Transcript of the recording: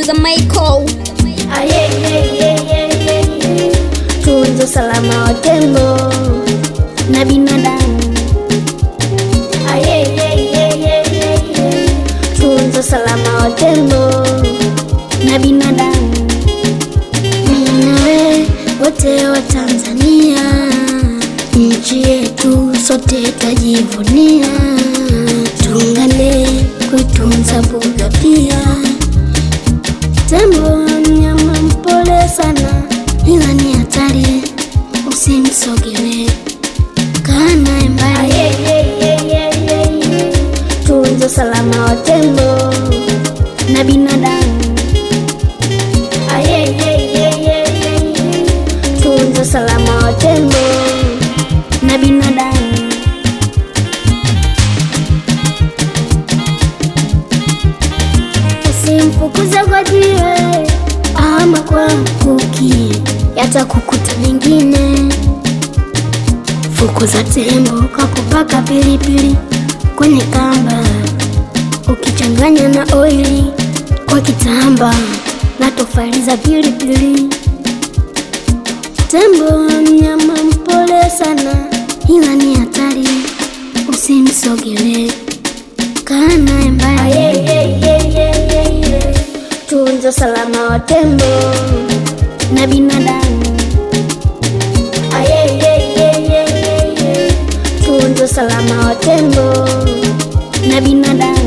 producer Michael. Tunza usalama wa tembo na binadamu. Tunza usalama wa tembo na binadamu. Mimi nawe wote wa Tanzania, nchi yetu sote tajivunia. Tuungane kuitunza mbuga pia. Tembo mnyama mpole sana, ila ni hatari, usimsogelee, kaa naye mbali. Tunza usalama wa tembo na binadamu. Tunza usalama wa tembo na binadamu. Usimfukuze kwa jiwe ama kwa mkuki, yatakukuta mengine. Fukuza tembo kwa kupaka pilipili kwenye kamba, ukichanganya na oili kwa kitamba na tofali za pilipili. Tembo mnyama mpole sana, ila ni hatari, usimsogelee, kaa naye mbali. Tunza usalama wa tembo na binadamu. Tunza usalama wa tembo na binadamu.